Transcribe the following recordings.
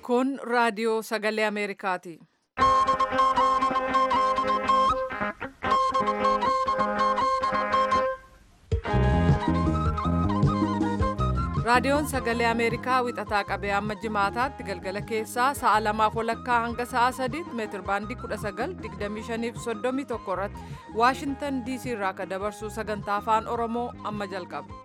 Kun raadiyoo sagalee Ameerikaati. Raadiyoon sagalee Ameerikaa wixataa qabee amma jimaataatti galgala keessaa sa'a lamaaf walakkaa hanga sa'a sadiitti meetir baandii 19:25 irratti Waashintan DC irraa akka dabarsu sagantaa afaan Oromoo amma jalqaba.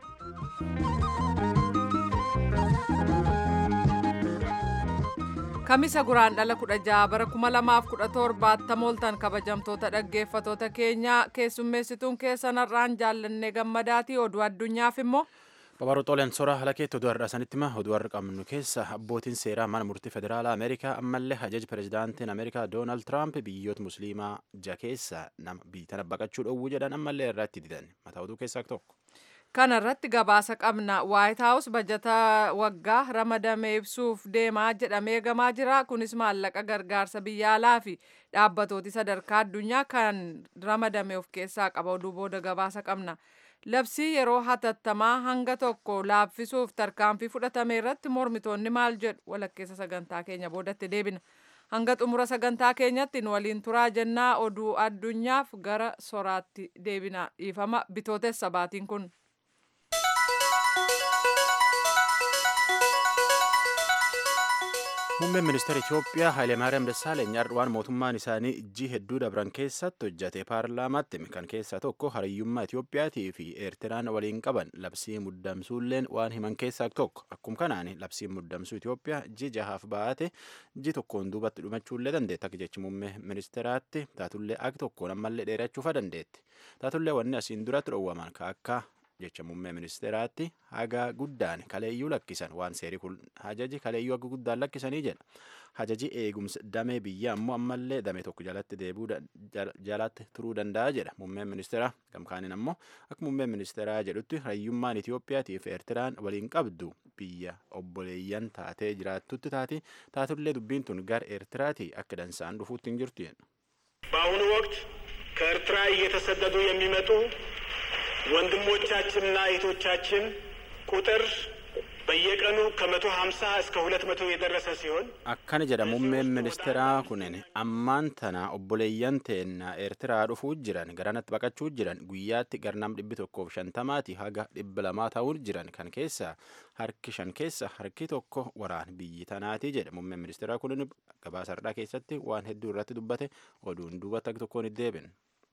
Kamisa guraan dhala 16 bara 2017 tamooltan kabajamtoota dhaggeeffatoota keenyaa keessummeessituun keessan har'aan jaallannee gammadaatii oduu addunyaaf immoo. Babaruu Xooleen Soraa halakeetti oduu har'a sanitti hima oduu har'a qabnu keessa abbootiin seeraa mana murtii federaalaa Ameerikaa ammallee ajaji pirezidaantiin Ameerikaa Doonaald Tiraamp biyyoota musliimaa ja keessa nama biyyatana baqachuu dhowwuu jedhan ammallee irratti didan mataa oduu keessaa tokko. Kana irratti gabaasa qabna. Waayit Haawus bajata waggaa ramadame ibsuuf deemaa jedhamee eegamaa jira. Kunis maallaqa gargaarsa biyya alaa fi dhaabbatooti sadarkaa addunyaa kan ramadame of keessaa qaba. Oduu booda gabaasa qabna. Labsii yeroo hatattamaa hanga tokko laaffisuuf tarkaanfii fudhatame irratti mormitoonni maal jedhu walakkeessa sagantaa keenya boodatti deebina. Hanga xumura sagantaa keenyatti nu waliin turaa jennaa oduu addunyaaf gara soraatti deebina. Dhiifama bitootessa baatiin kun. Muummeen ministeera Itoophiyaa Hayilemaariyaam Dassaaleny waan mootummaan isaanii ijji hedduu dabran keessatti hojjate paarlaamaatti kan keessaa tokko hariyyummaa Itoophiyaatii fi Eertiraan waliin qaban labsii muddamsuulleen waan himan keessaa tokko akkuma kanaan labsiin muddamsuu Itoophiyaa iji jahaaf baate iji tokkoon duubatti dhumachuullee dandeetti akka jechi muummee ministeeraatti taatullee akka tokkoon ammallee dheerachuufa dandeetti taatullee wanni asiin duratti dhoowwaman ka akka jecha muummee ministeeraatti haga guddaan kaleeyyuu lakkisan waan seerii kun hajaji kaleeyyuu haga guddaan lakkisanii jedha hajaji eegumsa damee biyya ammoo ammallee damee tokko jalatti deebuu jalatti turuu danda'a jedha muummeen ministeeraa gamkaaniin ammoo akka muummeen ministeeraa jedhutti hariyyummaan Itiyoophiyaatii fi Eertiraan waliin qabdu biyya obboleeyyan taatee jiraattutti taati taatullee dubbiin tun gara Eertiraatii akka dansaan dhufuutti hin jirtu jedha. በአሁኑ ወቅት ከኤርትራ እየተሰደዱ የሚመጡ ወንድሞቻችንና እህቶቻችን ቁጥር በየቀኑ ከመቶ ሀምሳ እስከ ሁለት መቶ የደረሰ ሲሆን akkana jedha muummeen ministeeraa kunin ammaan tana obboleeyyan teenna eertiraa dhufuu jiran garanatti baqachuu jiran guyyaatti garnam dhibbi tokkoof shantamaati haga dhibba lamaa ta'uu jiran kan keessa harki shan keessa harki tokko waraan biyyi tanaati jedha muummeen ministeeraa kunin gabaasa har'aa keessatti waan hedduu irratti dubbate oduun duubatti akka tokkoon hin deebin.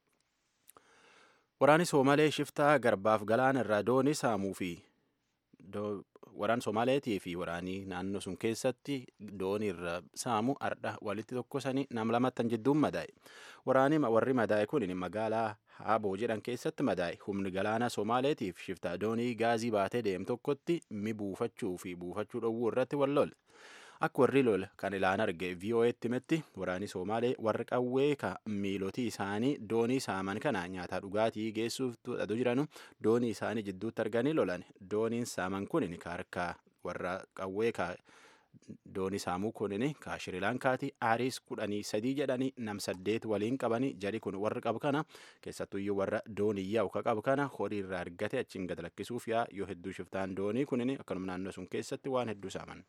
Waraanni Soomalee shiftaa garbaaf galaana irraa doonii saamuu fi waraan Soomaaleetii fi waraanii naannoo sun keessatti doonii irra saamu ardha walitti tokkosanii nam lamattan jidduun madaa'e. Waraanii warri madaa'e kun magaalaa Haaboo jedhan keessatti madaa'e. Humni galaana Soomaaleetiif shiftaa doonii gaazii baatee deemu tokkotti mi buufachuu fi buufachuu dhowwuu irratti wal lole. Akka warri lola kan ilaan arge VOA'tti himetti waraanni Somaalee warri qawwee ka miilotii isaanii doonii saaman kana nyaataa dhugaatii geessuuf tuudhatu jiranu doonii isaanii jidduutti arganii lolan. Dooniin saaman kunin ka harkaa warra qawwee ka doonii saamuu kunin ka Shirilaankaati Aaris kudhanii sadii jedhanii nam saddeet waliin qabanii jari kun warra qabu kana keessattuyyuu warra doonii yaa'u ka qabu kana horii irraa argate achiin gad lakkisuuf yaa yoo hedduu shiftaan doonii kunin akkanuma naannoo sun keessatti waan hedduu saaman.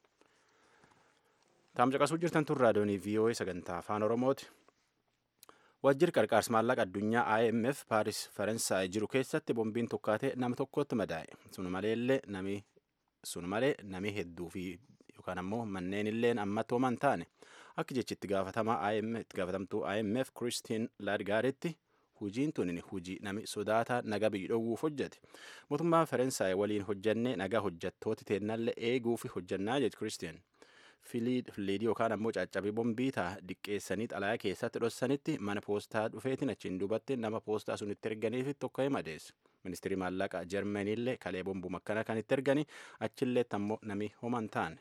Taamcaqasuu jirtan tun raadiyoonii VOA sagantaa afaan Oromooti. Wajjir qarqaarsa maallaqa addunyaa IMF Paaris Faransaay jiru keessatti bombiin tokkaatee nama tokkotti madaa'e. Sun maleellee nami sun malee nami hedduu fi yookaan ammoo manneen illeen ammatti homan taane akka jechitti gaafatamaa IMF gaafatamtuu IMF Christine Lagardetti hujiin tun hujii nami sodaataa naga biyyi dhowwuuf hojjete. Mootummaa Faransaay waliin hojjannee nagaa hojjattooti teennallee eeguuf hojjannaa jedhu Christine. filiidii yookaan ammoo caccabii bombii ta'a diqqeessanii xalayaa keessatti dhossanitti mana poostaa dhufeetiin achiin duubatti nama poostaa sun itti erganiif tokko madeesse. Ministirii maallaqa Jarmaniillee kalee bombuma akkana kan itti ergani achillee ammoo nami homan taane.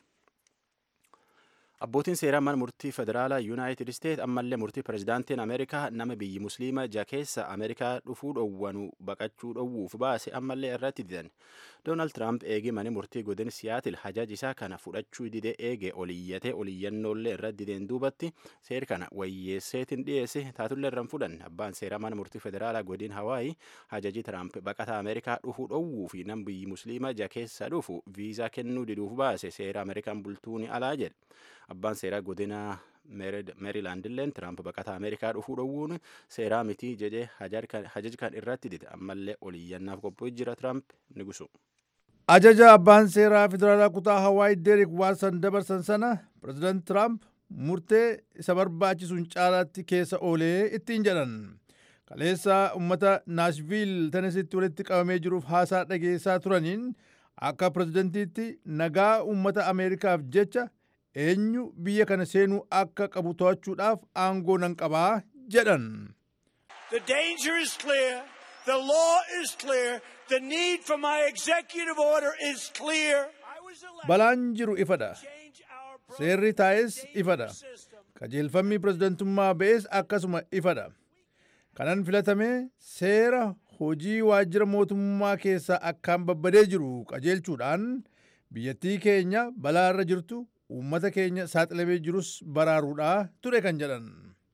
Abbootiin seeraa mana murtii federaalaa Yuunaayitid Isteet ammallee murtii pirezidaantiin Ameerikaa nama biyyi musliima ja keessa Ameerikaa dhufuu dhowwanu baqachuu dhowwuuf baase ammallee irratti didan. Doonaald Tiraamp eegee mana murtii godin Siyaatil hajaaj isaa kana fudhachuu didee eege oliyyatee oliyyannollee irra dideen duubatti seer kana wayyeesseetiin dhiyeesse taatullee irraan fudhan abbaan seeraa mana murtii federaalaa godin Hawaayii hajaji Tiraamp baqataa Ameerikaa dhufuu dhowwuu fi nam biyyi musliima ja keessa dhufu viizaa kennuu diduuf baase seera Ameerikaan bultuuni alaa jedhe. abbaan seeraa godina meerilaand illeen tiraamp baqataa ameerikaa dhufuu dhowwuun seeraa mitii jedhee hajaj kan irratti dide ammallee oliyyannaaf qophii jira tiraamp ni gusu. ajaja abbaan seeraa federaalaa kutaa hawaii deerik waarsan dabarsan sana pirezidaant tiraamp murtee isa barbaachisuun caalaatti keessa oolee ittiin jedhan kaleessa ummata naashviil tenesitti walitti qabamee jiruuf haasaa dhageessaa turaniin akka pirezidantiitti nagaa ummata ameerikaaf jecha eenyu biyya kana seenuu akka qabu to'achuudhaaf aangoo nan qabaa jedhan. The danger is clear. The law is clear. The need for my executive order is clear. Balaan jiru ifadha. Seerri taa'es ifadha. Qajeelfamni pirezidantummaa ba'es akkasuma ifadha. Kanan filatame seera hojii waajjira mootummaa keessaa akkaan babbadee jiru qajeelchuudhaan biyyattii keenya balaa irra jirtu uummata keenya saaxilamee jirus baraaruudhaa ture kan jedhan.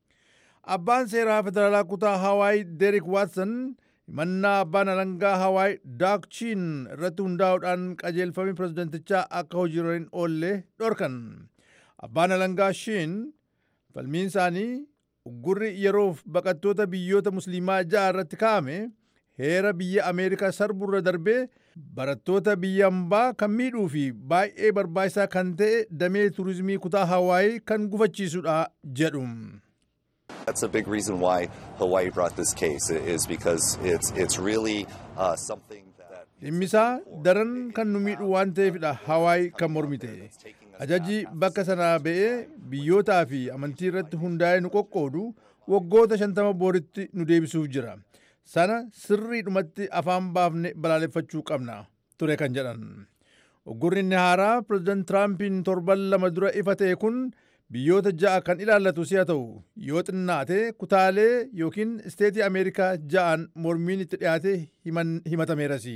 Abbaan seeraa federaalaa kutaa Hawaii Derik Watson himannaa abbaan alangaa Hawaii Daakchiin irratti hundaa'uudhaan qajeelfamni pirezidantichaa akka hojiirra hin oolle dhorkan. Abbaan alangaa Shiin falmiin isaanii uggurri yeroof baqattoota biyyoota musliimaa ja'a irratti kaa'ame heera biyya Ameerikaa sarburra darbee barattoota biyya hambaa kan miidhuu fi baay'ee barbaachisaa kan ta'e damee turizimii kutaa Hawaii kan gufachiisudha jedhu. That's a big reason why Hawaii brought this case is because it's it's really uh, something that dhimmisaa daran kan nu miidhu waan ta'eefidha Hawaii kan mormite. Ajaji bakka sanaa ba'ee biyyootaa fi amantii irratti hundaa'ee nu qoqqoodu waggoota shantama booritti nu deebisuuf jira. Sana sirriidhumatti afaan baafne balaaleffachuu qabna ture kan jedhan. Uggurri inni haaraa pireezidant Tiraampiin torban lama dura ifa ta'e kun biyyoota ja'a kan ilaallatu si'a ta'u yoo xinnaate kutaalee yookiin isteetii Ameerikaa ja'an mormiin itti dhiyaate himatameeras.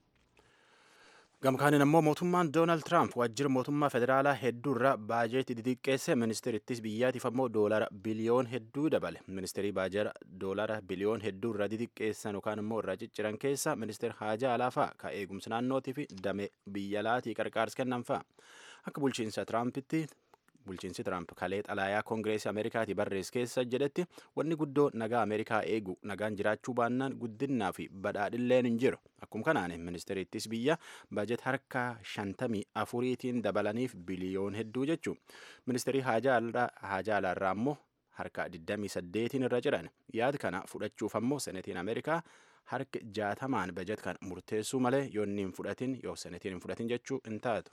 Gamkaaniin ammoo mootummaan Doonaald Tiraamp waajjira mootummaa federaalaa hedduu irraa baajeetii xixiqqeesse ministeerittis biyyaatiif ammoo doolara biliyoon hedduu dabale. Ministeerii baajara doolara biliyoon hedduu irraa xixiqqeessan yookaan immoo irraa cicciran keessa ministeer Haajaa Alaafaa ka eegumsa naannootii fi damee biyya laatii qarqaarsa kennan fa'a. Akka bulchiinsa Tiraampitti bulchiinsi Tiraamp kalee xalaayaa koongireesii Ameerikaati barreesse keessa jedhetti wanni guddoo nagaa Ameerikaa eegu nagaan jiraachuu baannaan guddinnaa fi badhaadhilleen hin jiru. Akkuma kanaan ministeerittis biyya bajet harka shantamii afuriitiin dabalaniif biliyoon hedduu jechuun ministeerii haajaa alaarraa ammoo harka 28 irra jiran yaada kana fudhachuuf ammoo senetiin Ameerikaa harka jaatamaan bajet kan murteessuu malee yoo inni hin fudhatin yoo senetiin hin fudhatin jechuu hin taatu.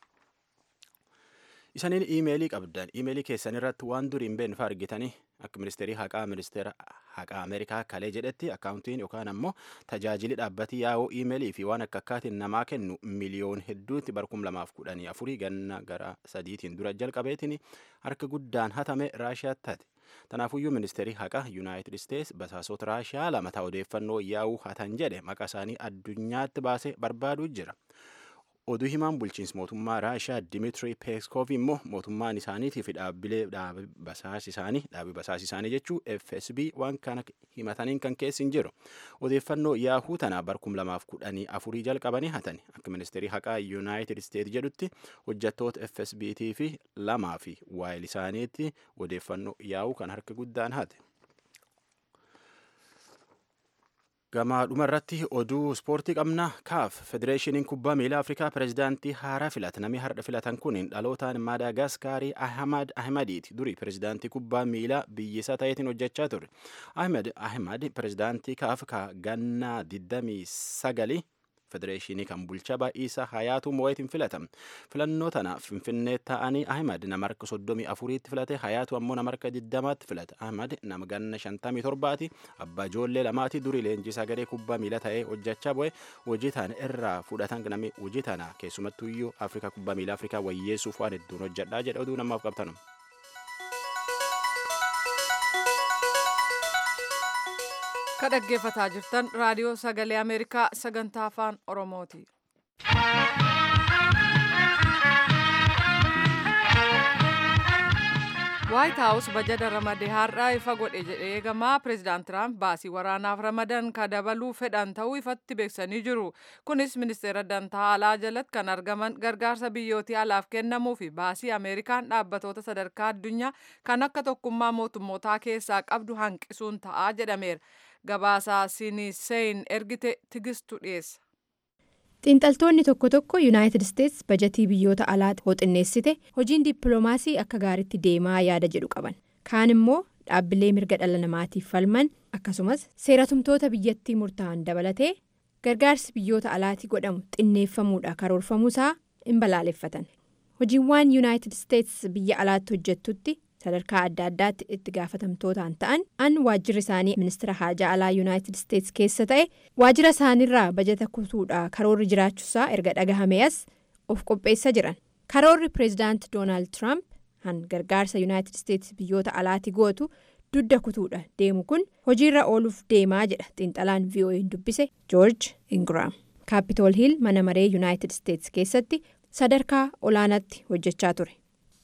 Isaniin iimeelii qabdan iimeelii keessan irratti waan durii hin beekne argitanii akka ministeerii haqaa ministeera haqaa Ameerikaa kalee jedhetti akkaawuntiin yookaan ammoo tajaajili dhaabbatii yaa'oo iimeelii fi waan akka akkaatiin namaa kennu miliyoon hedduutti barkum lamaaf kudhanii afurii ganna gara sadiitiin dura jalqabeetiin harka guddaan hatame raashiyaatti taate. Tanaafuyyuu ministeerii haqaa Yuunaayitid Isteets basaasota raashiyaa lama ta'aa odeeffannoo yaa'uu hatan jedhe maqaa isaanii addunyaatti baasee barbaaduu jira. oduu himaan bulchiinsa mootummaa raashiyaa dimitri peeskoof immoo mootummaan isaaniitii fi dhaabbilee basaas isaanii dhaabbii basaas isaanii jechuu fsb waan kana himataniin kan keessi hin jiru odeeffannoo yaahuu tana barkum lamaaf kudhanii afurii jalqabanii hatan akka ministeerii haqaa yuunaayitid isteet jedhutti hojjattoota fsbt fi lamaa fi waayil isaaniitti odeeffannoo yaahuu kan harka guddaan hate. Gamaa dhumarratti oduu ispoortii qabna kaaf federeeshiniin kubbaa miilaa afrikaa pirezidaantii haaraa filata namni har'a filatan kun dhalootaan maadaagaskaarii ahmad ahmadiiti durii pirezidaantii kubbaa miilaa biyyisaa ta'eetiin hojjechaa ture ahmed ahmad pirezidaantii kaaf ka gannaa 29 federeeshinii kan bulchaa baay'isaa hayaatu moo'eetiin filatame filannoo tana finfinnee ta'anii ahmad nama harka soddomii afuriitti filate hayaatu ammoo nama harka diddamaatti filate ahmad nama ganna shantamii torbaati abbaa ijoollee lamaati durii leenjisaa garee kubbaa miila ta'ee hojjechaa bu'e hojii tana irraa fudhatan namni hojii tana keessumattuu iyyuu afrikaa kubbaa miila afrikaa wayyeessuuf waan hedduun hojjedhaa jedha oduu namaaf qabtanu. ka dhaggeeffataa jirtan raadiyoo sagalee ameerikaa sagantaa afaan oromooti. waayit haawus bajata ramadee har'aa ifa godhe jedhee eegamaa pireezidaant tiraamp baasii waraanaaf ramadan ka dabaluu fedhan ta'uu ifatti beeksanii jiru kunis ministeera dantaa alaa jalatti kan argaman gargaarsa biyyootii alaaf kennamuu fi baasii ameerikaan dhaabbatoota sadarkaa addunyaa kan akka tokkummaa mootummootaa keessaa qabdu hanqisuun ta'aa jedhameera gabaasaa siniseyn ergite tigistu dhiyeessa. xiinxaltoonni tokko tokko yuunaayitid isteets bajatii biyyoota alaa hooxinneessite hojiin dippiloomaasii akka gaariitti deemaa yaada jedhu qaban kaan immoo dhaabbilee mirga dhala namaatiif falman akkasumas seeratumtoota biyyattii murtaa'an dabalatee gargaarsi biyyoota alaatii godhamu xinneeffamuudha karoorfamuusaa hin balaaleffatan hojiiwwan yuunaayitid isteets biyya alaatti hojjettutti sadarkaa adda addaatti itti gaafatamtootaan ta'an an waajjirri isaanii ministeera haajaa alaa yuunaayitid isteets keessa ta'e waajjira isaaniirraa bajata kutuudha karoorri jiraachuusaa erga dhagahame as of qopheessa jiran karoorri pireezidaant doonaald tiraamp han gargaarsa yuunaayitid isteets biyyoota alaati gootu dudda kutuudha deemu kun hojiirra ooluuf deemaa jedha xiinxalaan vo'n dubbise joorj ingiraam kaapitool hiil mana maree yuunaayitid isteets keessatti sadarkaa olaanaatti hojjechaa ture.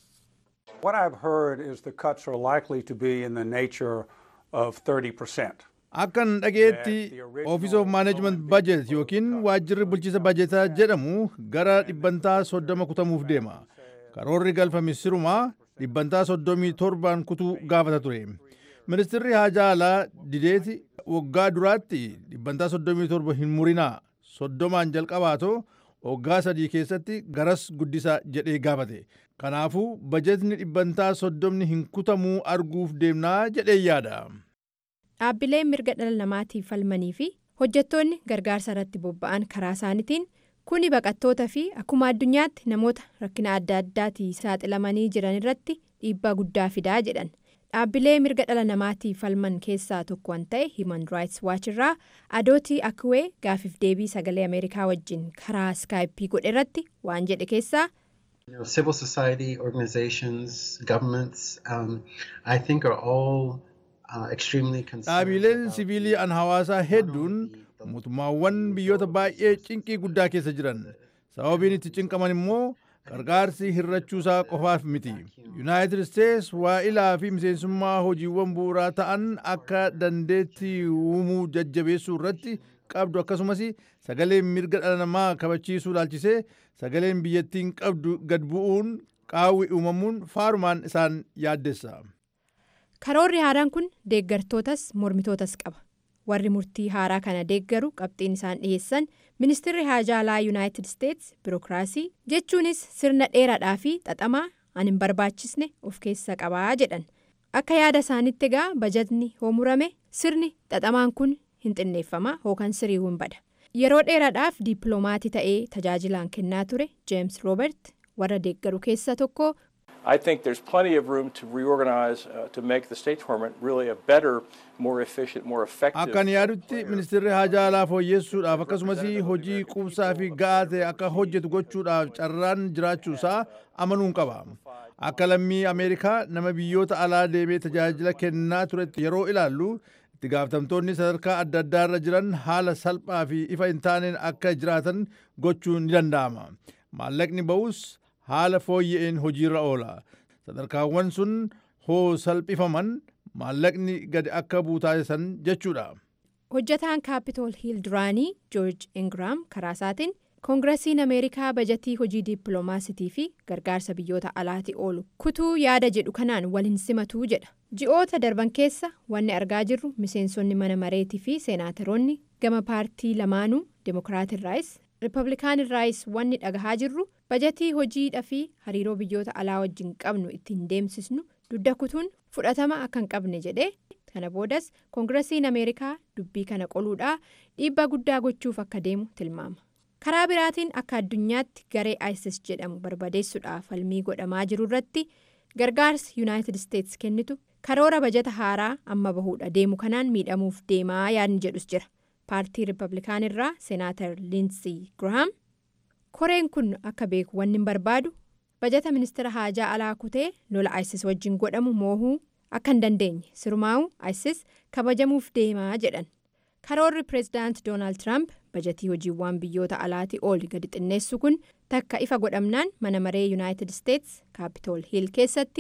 What I've heard is the cuts are likely to be in the nature of 30%. Akkan dhageetti Office of Management Budget yookiin waajjirri bulchiisa bajetaa jedhamu gara dhibbantaa soddoma kutamuuf deema. Karoorri galfame sirumaa dhibbantaa soddomii torbaan kutuu gaafata ture. Ministirri haajaa alaa dideeti waggaa duraatti dhibbantaa soddomii torba hin murinaa soddomaan jalqabaatoo waggaa sadii keessatti garas guddisaa jedhee gaafate. Kanaafuu bajetni dhibbantaa soddomni hin kutamuu arguuf deemnaa jedhee yaada. Dhaabbileen mirga dhala namaatiif falmanii fi hojjettoonni gargaarsa irratti bobba'an karaa isaaniitiin kuni baqattoota fi akkuma addunyaatti namoota rakkina adda addaatii saaxilamanii jiran irratti dhiibbaa guddaa fidaa jedhan. Dhaabbilee mirga dhala namaatiif falman keessaa tokko kan ta'e Human Rights Watch irraa adootii akkuwee gaafiif deebii sagalee Ameerikaa wajjin karaa iskaayippii godhe irratti waan jedhe keessaa. You know, civil society organizations, governments, um, I think are all uh, extremely concerned. Dhaabileen siviilii an hawaasaa hedduun mootummaawwan biyyoota baay'ee cinqii guddaa keessa jiran. Sababiin itti cinqaman immoo gargaarsi hirrachuusaa qofaaf miti. Yuunaayitid Isteets waa'ilaa fi miseensummaa hojiiwwan bu'uuraa ta'an akka dandeettii uumuu jajjabeessuu irratti qabdu akkasumas sagaleen mirga dhala namaa kabachiisuu laalchisee sagaleen biyyattiin qabdu gad bu'uun qaawwi uumamuun faarumaan isaan yaaddessa. Karoorri haaraan kun deeggartootas mormitootas qaba. Warri murtii haaraa kana deeggaru qabxiin isaan dhiyeessan ministeerri haajaa alaa yuunaayitid isteets birookiraasii jechuunis sirna dheeraadhaa fi xaxamaa an hin barbaachisne of keessa qabaa jedhan. Akka yaada isaanitti egaa bajatni hoo murame sirni xaxamaan kun hin xinneeffama hookan sirii hin bada. Yeroo dheeraadhaaf diipiloomaati ta'ee tajaajilaan kennaa ture James Roobert warra deeggaru keessa tokko. I think there's plenty of room to reorganize uh, to make the State Department really a better, more efficient, more effective. Akkan yaadutti ministeerri haajaa alaa fooyyessuudhaaf akkasumas hojii quubsaa fi ga'aa ta'e akka hojjetu gochuudhaaf carraan jiraachuusaa amanuun qaba. Akka lammii Ameerikaa nama biyyoota alaa deemee tajaajila kennaa turetti yeroo ilaallu itti gaafatamtoonni sadarkaa adda addaarra jiran haala salphaa fi ifa hin taaneen akka jiraatan gochuun ni danda'ama. Maallaqni ba'us haala fooyya'een hojiirra oola. Sadarkaawwan sun hoo salphifaman maallaqni gadi akka buutaasisan jechuudha. Hojjataan kaapitool hiil duraanii joorj ingiraam karaa isaatiin koongirasiin ameerikaa bajatii hojii dippiloomaasitii fi gargaarsa biyyoota alaati oolu kutuu yaada jedhu kanaan wal hin simatuu jedha. ji'oota darban keessa wanni argaa jirru miseensonni mana mareetii fi seenaataroonni gama paartii lamaanuu demokiraatirraayis riippablikaanirraayis wanni dhagahaa jirru bajatii hojiidha fi hariiroo biyyoota alaa wajjin qabnu ittiin deemsisnu dudda kutuun fudhatama akka hin qabne jedhee kana boodas koongirasiin ameerikaa dubbii kana qoluudhaa dhiibbaa guddaa gochuuf akka deemu tilmaama. karaa biraatiin akka addunyaatti garee isis jedhamu barbadeessuudhaaf falmii godhamaa jiru irratti gargaarsi yuunaayitid isteets kennitu karoora bajata haaraa amma bahuudha deemu kanaan miidhamuuf deemaa yaadni jedhus jira paartii riippablikaan irraa seenaatar liinsii girahaam koreen kun akka beeku wanni hin barbaadu bajata ministeera haajaa alaa kutee lola isis wajjin godhamu moohuu akka hin dandeenye sirumaa'u isis kabajamuuf deemaa jedhan karoorri pireezidaant doonaald tiraamp bajatii hojiiwwan biyyoota alaatii ol gadi xinneessu kun takka ifa godhamnaan mana maree yuunaayitid isteets kaapitool hiil keessatti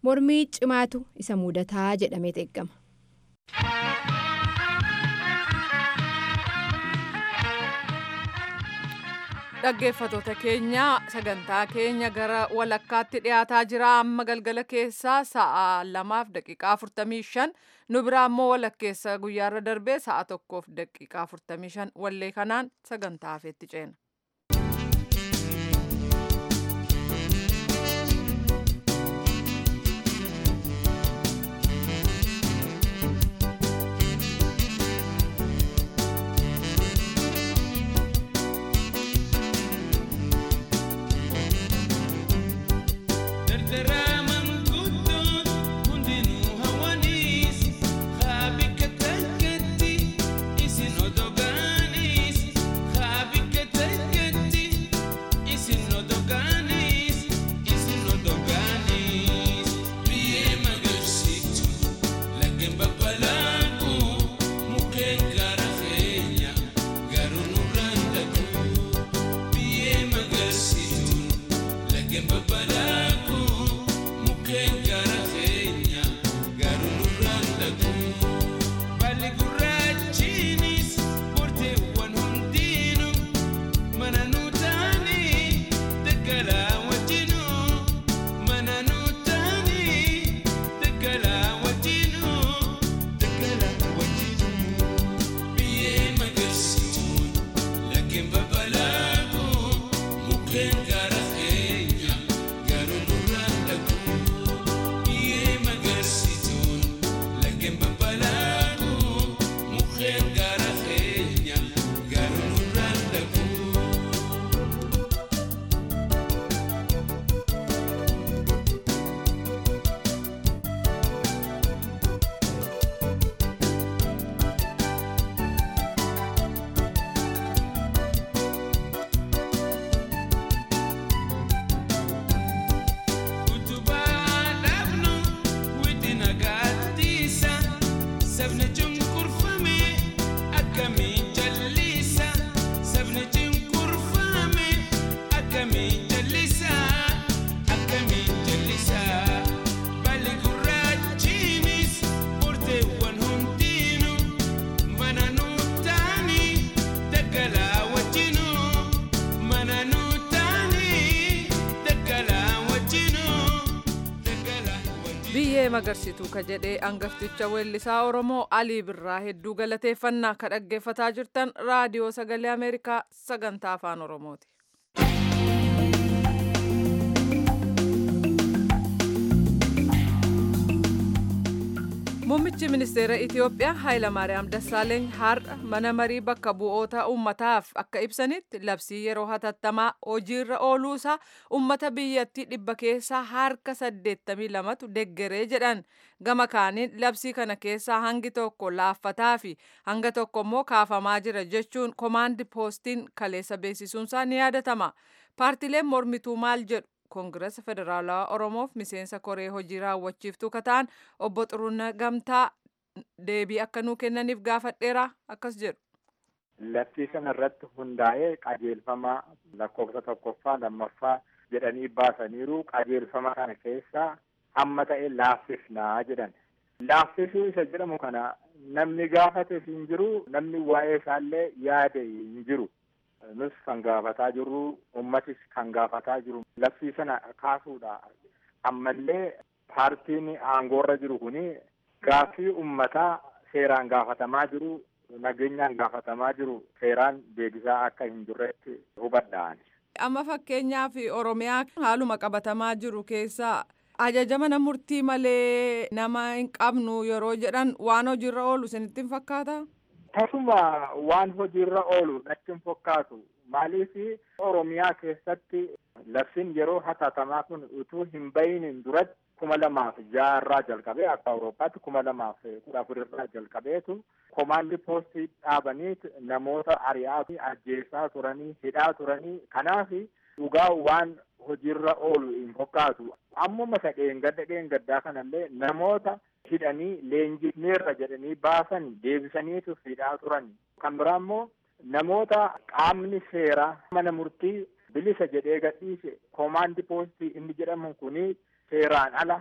mormii cimaatu isa mudataa jedhamee eeggama. dhaggeeffatoota keenya sagantaa keenya gara walakkaatti dhiyaataa jira amma galgala keessaa sa'a lamaaf daqiiqaa afurtamii shan nu biraa immoo walakkeessa guyyaarra darbee sa'a tokkoof daqiiqaa afurtamii shan wallee kanaan sagantaa hafeetti ceena. biyyee magarsituu ka jedhee angafticha weellisaa oromoo alii birraa hedduu galateeffannaa ka dhaggeeffataa jirtan raadiyoo sagalee ameerikaa sagantaa afaan oromooti. Muummichi ministeera Itiyoophiyaa Hayilamaariyaam Dassaaleeny har'a mana marii bakka bu'oota uummataaf akka ibsanitti labsii yeroo hatattamaa hojiirra ooluusaa uummata biyyattii dhibba keessaa harka 82tu deggeree jedhan gama kaaniin labsii kana keessaa hangi tokko laaffataa fi hanga tokko immoo kaafamaa jira jechuun komaandi poostiin kaleessa beeksisuunsaa ni yaadatama. Paartileen mormituu maal jedhu koongirasa federaalawaa oromoof miseensa koree hojii raawwachiiftuu kataan obbo Xuruuna Gamtaa deebii akka nuu kennaniif gaafadheera akkas jedhu. Labsii kana irratti hundaa'ee qajeelfama lakkoofsa tokkoffaa lammaffaa jedhanii baasaniiru qajeelfama kana keessaa hamma ta'e laaffifnaa jedhan. Laaffisuu isa jedhamu kana namni gaafate hin jiru namni waa'ee isaallee yaade hin jiru. nus kan gaafataa jirru ummatis kan gaafataa jiru labsii sana kaasuudha ammallee paartiin aangoorra jiru kuni gaaffii ummataa seeraan gaafatamaa jiru nageenyaan gaafatamaa jiru seeraan deebisaa akka hin jirretti hubadhaan. amma fakkeenyaaf oromiyaa haaluma qabatamaa jiru keessaa ajaja mana murtii malee nama hin qabnu yeroo jedhan waan hojiirra oolu isinitti hin fakkaata. Tasuma waan hojiirra oolu natti hin fakkaatu. Maaliif Oromiyaa keessatti labsiin yeroo hatattamaa kun utuu hin bahin duratti kuma lamaaf jaha irraa jalqabee akka Awurooppaatti kuma lamaaf kudha afur irraa jalqabeetu komaandi poostii dhaabanii namoota ari'aa fi ajjeesaa turanii hidhaa turanii kanaaf dhugaa waan hojiirra oolu hin fakkaatu. Ammuma isa dheengadda dheengaddaa kanallee namoota hidhanii leenjifneerra jedhanii baasan deebisaniitu hidhaa turan. Kan biraa immoo namoota qaamni seeraa mana murtii bilisa jedhee gadhiise komaandi poostii inni jedhamu kuni seeraan ala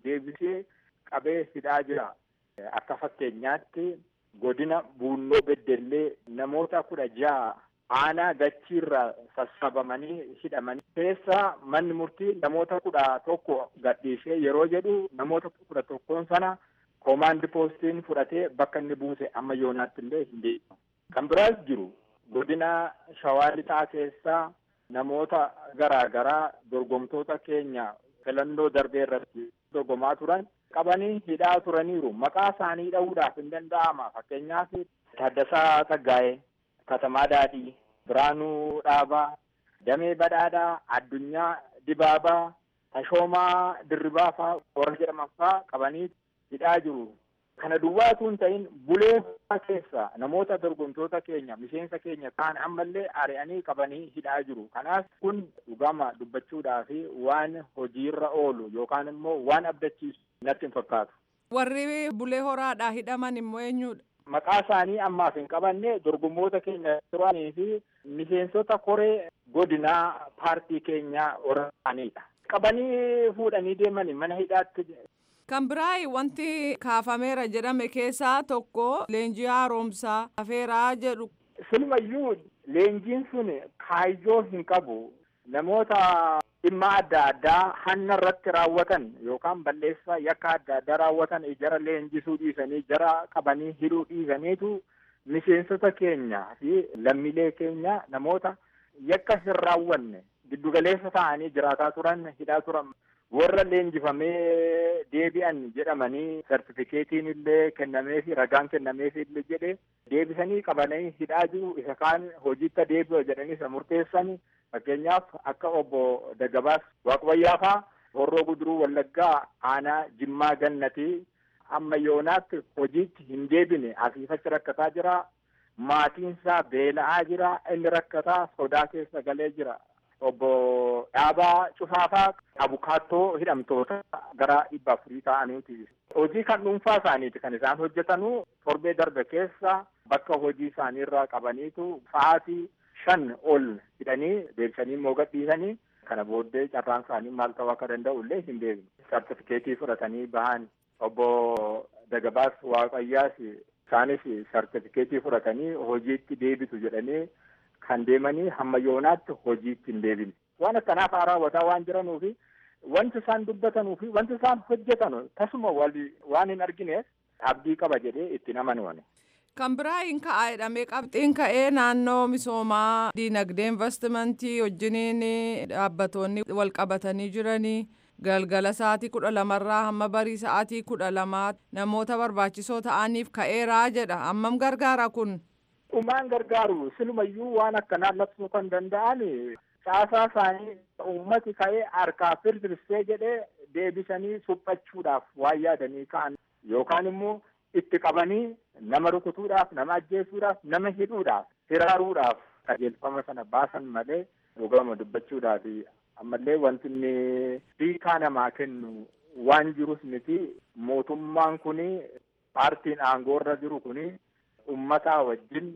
deebisee qabee hidhaa jira. Akka fakkeenyaatti godina Buunnoo Beddellee namoota kudha ja'a aanaa gachiirraa sassabamanii hidhamanii keessaa manni murtii namoota kudha tokko gadhiisee yeroo jedhu namoota kudha tokkoon sana koomaandi poostiin fudhatee bakka inni buuse amma yoonaatti illee hin deemu. Kan biraas jiru godina Shawaa Lixaa keessaa namoota garaa garaa dorgomtoota keenya filannoo darbee irratti dorgomaa turan qabanii hidhaa turaniiru. Maqaa isaanii dha'uudhaaf hin danda'ama. Fakkeenyaaf Taaddasaa Taggaa'ee, Katamaa Daadhii, Biraanuu Dhaabaa, Damee Badhaadhaa, Addunyaa Dibaabaa, Tashoomaa Dirribaa fa'aa warra jedhaman fa'aa qabanii hidhaa jiru. Kana duwwaatu hin ta'in bulee keessa namoota dorgomtoota keenya miseensa keenya kaan ammallee ari'anii qabanii hidhaa jiru. Kanaaf kun dhugama dubbachuudhaa fi waan hojiirra oolu yookaan immoo waan abdachiisu natti hin fakkaatu. Warri bulee horaadhaa hidhaman immoo eenyudha? Maqaa isaanii ammaaf hin qabanne dorgommoota keenya turanii fi miseensota koree godinaa paartii keenyaa warra ta'anidha. Qabanii fuudhanii deemanii mana hidhaatti Kan biraa wanti kaafameera jedhame keessaa tokko leenjii haaromsaa hafeeraa jedhu. Silumayyuu leenjiin sun kaayyoo hin qabu. Namoota dhimma adda addaa hanna irratti raawwatan yookaan balleessaa yakka adda addaa raawwatan jara leenjisuu dhiisanii jara qabanii hidhuu dhiisaniitu miseensota keenya fi lammiilee keenya namoota yakka hin raawwanne giddugaleessa ta'anii jiraataa turan hidhaa turan warra leenjifamee deebi'an jedhamanii sartifikeetiin illee kennameefi ragaan kennameefi illee jedhe deebisanii qabanii hidhaa jiru isa kaan hojiitti deebi'u jedhanii isa murteessan fakkeenyaaf akka obbo Daggabaas Waaqbayyaa fa'aa horroo guduruu wallaggaa aanaa jimmaa gannatii amma yoonaatti hojiitti hin deebine asiifachi rakkataa jira maatiinsaa beela'aa jira inni rakkataa sodaa keessa galee jira. obbo Dhaabaa Cufaafaa abukaattoo hidhamtoota gara dhibba afurii ta'aniiti. Hojii kan dhuunfaa isaaniiti kan isaan hojjetanu torbee darbe keessa bakka hojii isaanii irraa qabaniitu sa'aatii shan ol hidhanii deebisanii immoo gadhiisanii kana booddee carraan isaanii maal ta'uu akka danda'u illee hin beeknu. Sartifikeetii fudhatanii bahan obbo Dagabaas Waaqayyaas isaanis sartifikeetii fudhatanii hojiitti deebitu jedhanii kan deemanii hamma yoonaatti hojiitti hin deebine. Waan akkanaaf raawwataa waan jiranuufi wanti isaan dubbatanuu fi wanti isaan hojjetan tasuma waan hin argineef abdii qaba jedhee itti amanuuni. Kan biraa hin ka'aa jedhamee qabxiin ka'ee naannoo misoomaa diinagdee investimentii wajjiniin dhaabbatoonni wal qabatanii jiranii galgala sa'aatii kudha lamarraa hamma barii sa'aatii kudha lamaa namoota barbaachisoo ta'aniif ka'eeraa jedha ammam gargaara kun. Dhumaan gargaaru silumayyuu waan akkanaa labsuu kan danda'an caasaa isaanii uummati ka'ee harkaa firfirsee jedhee deebisanii suphachuudhaaf waan yaadanii ka'an yookaan immoo itti qabanii nama rukutuudhaaf nama ajjeesuudhaaf nama hidhuudhaaf hiraaruudhaaf qajeelfama sana baasan malee dhugama dubbachuudhaaf ammallee wanti inni hiikaa namaa kennu waan jirus miti mootummaan kuni paartiin aangoorra jiru kuni ummataa wajjin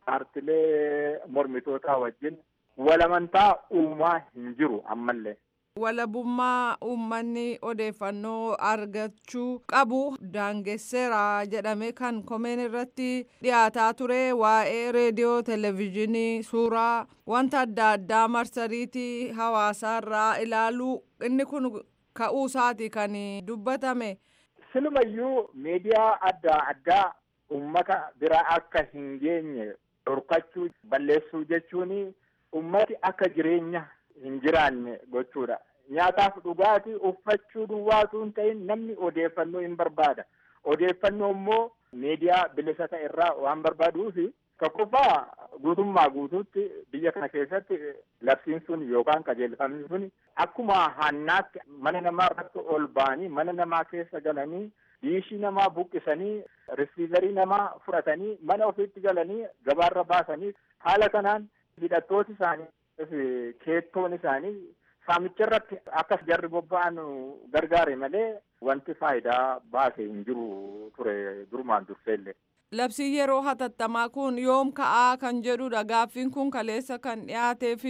paartilee mormitootaa wajjin walamantaa uumaa hin jiru ammallee. Walabummaa uummanni odeeffannoo argachuu qabu daangesseera jedhame kan komeen irratti dhiyaataa ture waa'ee reediyoo televezyiinii suuraa wanta adda addaa marsariitii hawaasaarraa ilaaluu inni kun ka'uu isaati kan dubbatame. Silumayyuu miidiyaa adda addaa ummata bira akka hin geenye dhorkachuu balleessuu jechuun ummati akka jireenya hin jiraanne gochuudha. Nyaataaf dhugaatii uffachuu duwwaatu hin ta'in namni odeeffannoo hin barbaada. Odeeffannoo immoo miidiyaa bilisa ta'e irraa waan barbaaduufi tokkoffaa guutummaa guutuutti biyya kana keessatti labsiin sun yookaan qajeelfamni sun akkuma hannaatti mana namaa irratti ol ba'anii mana namaa keessa galanii diishii namaa buqqisanii risiivarii namaa fudhatanii mana ofiitti galanii gabaarra baasanii haala kanaan hidhattooti isaanii keettoon isaanii saamicha irratti akkas jarri bobba'an gargaare malee wanti faayidaa baase hin jiru ture durumaan durseellee. Labsiin yeroo hatattamaa kun yoom ka'aa kan jedhudha gaaffiin kun kaleessa kan dhiyaatee fi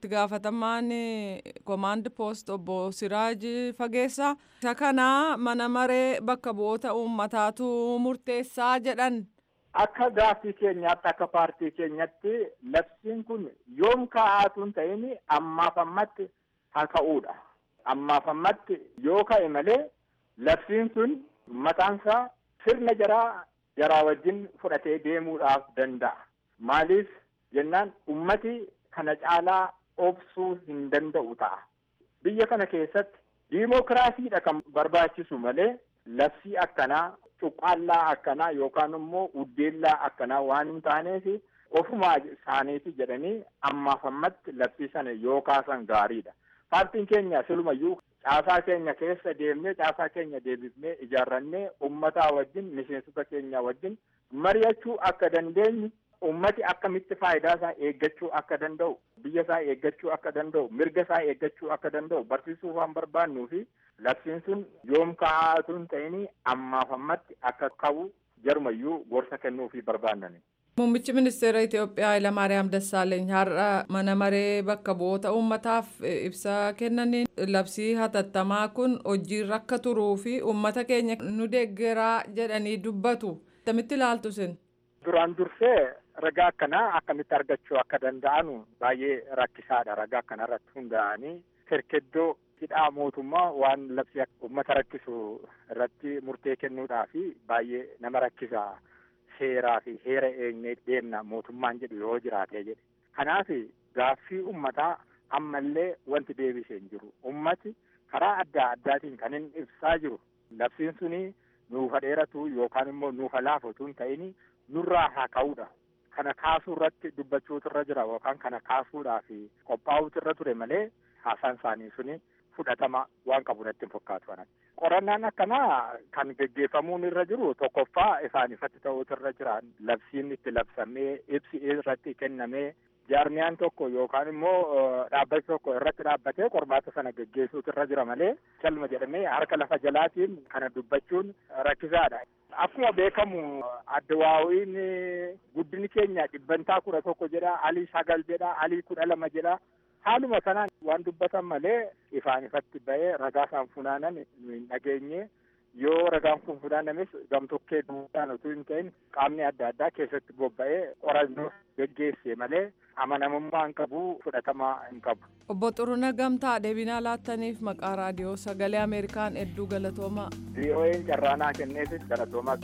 itti gaafatamaan komaand poost obbo Siraaj Fageessaa isa kana mana maree bakka bu'oota uummataatu murteessaa jedhan. Akka gaaffii keenyaatti akka paartii keenyatti labsiin kun yoom kaa'aatu hin ta'in ammaaf ammatti haa ka'uudha. Ammaaf ammatti yoo ka'e malee labsiin sun mataansaa sirna jaraa jaraa wajjin fudhatee deemuudhaaf danda'a. Maaliif jennaan ummati kana caalaa obsuu hin danda'u ta'a. Biyya kana keessatti diimokiraasiidha kan barbaachisu malee labsii akkanaa cuqqaallaa akkanaa yookaan immoo uddeellaa akkanaa waan hin taaneef ofumaa isaaniiti jedhanii ammaaf ammatti labsii sana yoo kaasan gaariidha. Paartiin keenya silumayyuu caasaa keenya keessa deemnee caasaa keenya deebifnee ijaarrannee ummataa wajjin miseensota keenya wajjin mari'achuu akka dandeenyu ummati akkamitti faayidaa isaa eeggachuu akka danda'u biyya isaa eeggachuu akka danda'u mirga isaa eeggachuu akka danda'u barsiisuu waan barbaannuu fi labsiin sun yoom kaa'aatu hin ta'in ammaaf ammatti akka ka'u jarumayyuu gorsa kennuu fi barbaannani. Muummichi ministeera Itoophiyaa Hayilamaariyaam Dassaaleeny har'a mana maree bakka bu'oota uummataaf ibsa kennaniin labsii hatattamaa kun hojiirra akka turuu fi uummata keenya nu deeggaraa jedhanii dubbatu. Akkamitti ilaaltu sin? Duraan dursee ragaa akkanaa akkamitti argachuu akka danda'anu baay'ee rakkisaadha. Ragaa akkanarratti hundaa'anii kerkeddoo hidhaa mootummaa waan labsii uummata rakkisu irratti murtee kennuudhaaf baay'ee nama rakkisa. Seeraa fi heera eegnee deemna mootummaan jedhu yoo jiraate jedhe. Kanaaf gaaffii uummataa ammallee wanti deebisee hin jiru. Uummati karaa adda addaatiin kan inni ibsaa jiru. Labsiin suni nuufa dheeratu yookaan immoo nuufa laafatu hin ta'in nurraa haa ka'uudha. Kana kaasuu irratti dubbachuutu irra jira yookaan kana kaasuudhaaf qophaa'uutu irra ture malee haasaan isaanii suni fudhatama waan qabu natti hin fakkaatu kanatti. Qorannaan akkanaa kan geggeeffamuun irra jiru tokkoffaa isaan ifatti ta'uutu irra jira. Labsiin itti labsamee ibsi irratti kennamee jaarmiyaan tokko yookaan immoo dhaabbati tokko irratti dhaabbatee qormaata sana geggeessuutu irra jira malee calma jedhamee harka lafa jalaatiin kana dubbachuun rakkisaadha. Akkuma beekamu addawaawiin guddini keenya dhibbantaa kudha tokko jedha, alii sagal jedha, alii kudha lama jedha. Haaluma sanaan waan dubbatan malee ifaan ifatti ba'ee ragaa isaan funaanan hin dhageenye yoo ragaan kun funaanames gamtokkee duudhaan utuu hin ta'in qaamni adda addaa keessatti bobba'ee qorannoo geggeesse malee amanamummaa hin qabu fudhatamaa hin qabu. Obbo Xuruna Gamtaa deebinaa laattaniif maqaa raadiyoo sagalee Ameerikaan hedduu galatoomaa. VOA'n carraanaa kenneefis galatoomaa.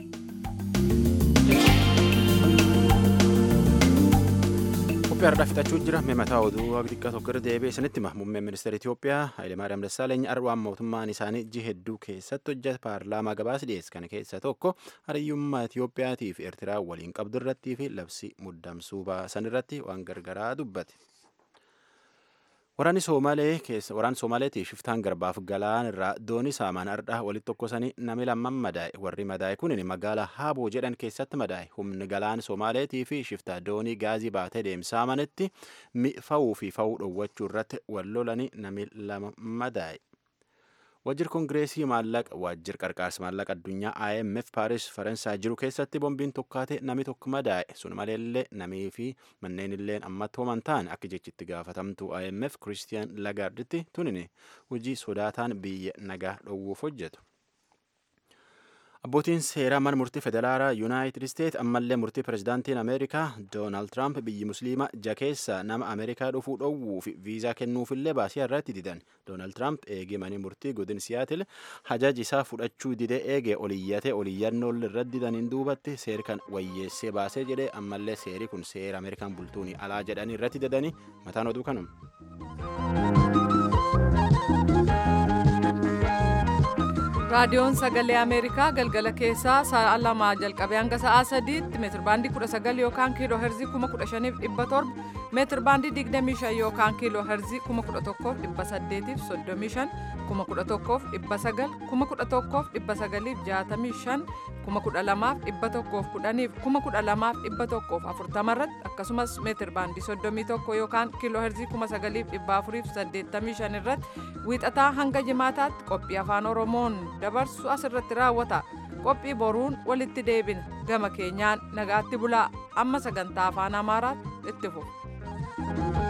Qophii har'aa fixachuu jira mataa oduu xiqqaa tokko irra deebi'ee sanitti muummeen ministeera Itoophiyaa Hayilemaariyaam Dassaaleeny arwaan mootummaan isaanii ji'a hedduu keessatti hojjeta paarlaamaa gabaasa dhiyeesse kana keessaa tokko hariyyummaa Itoophiyaatii fi Eertiraa waliin qabdu irrattii fi labsii muddamsuu baasan irratti waan gargaraa dubbate. Waraanni Somaalee keessa waraanni Somaaleetii shiftaan garbaaf galaan irraa doonii saamaan ardhaa walitti tokkosanii nami lamman madaa'e warri madaa'e kunin magaalaa Haaboo jedhan keessatti madaa'e humni galaan Somaaleetii fi shiftaa doonii gaazii baatee deemsaamanitti fa'uu fi fa'uu dhowwachuu irratti wal lolanii nami lama madaa'e. Wajjir Kongireesii maallaqa waajjir qarqaarsa maallaqa addunyaa IMF Paaris Faransaay jiru keessatti bombiin tokkaate nami tokko madaa'e sun maleellee namii fi manneen illeen ammatti homan ta'an akka jechitti gaafatamtu IMF Kiristiyaan Lagaarditti tunini hojii sodaataan biyya nagaa dhowwuuf hojjetu. Abbootiin seeraa mana murtii federaalaa Yuunaayitid Isteet ammallee murtii pirezidaantiin Ameerikaa Doonaald Tiraamp biyyi musliimaa ja keessa nama Ameerikaa dhufuu dhowwuu fi viizaa kennuufillee baasii irratti didan. Doonaald Tiraamp eegee manii murtii godin Siyaatil hajaji isaa fudhachuu didee eegee oliyyatee oliyyannool irratti didaniin duubatti seeri kan wayyeessee baasee jedhee ammallee seeri kun seera Ameerikaan bultuuni alaa jedhanii irratti didanii mataan oduu kanuma. raadiyoon sagalee ameerikaa galgala keessaa sa'a lamaa jalqabee hanga sa'aa sadiitti meetir baandii kudha sagal yookaan kiiloo herzii kuma kudha shaniif dhibba torba meetir baandii digdamii shan yookaan kiiloo herzii kuma kudha tokkoof dhibba saddeetiif soddomii shan kuma kudha tokkoof dhibba sagal kuma kudha tokkoof dhibba sagaliif jaatamii shan kuma kudha lamaaf dhibba tokkoof kudhaniif kuma kudha lamaaf dhibba tokkoof afurtama irratti akkasumas meetir baandii soddomii tokko yookaan kiiloo herzii kuma sagaliif dhibba afuriif saddeettamii shan irratti wiixataa hanga jimaataatti qophii afaan oromoon dabarsu asirratti raawwata qophii boruun walitti deebina gama keenyaan nagaatti bulaa amma sagantaa afaan amaaraatti itti fufu.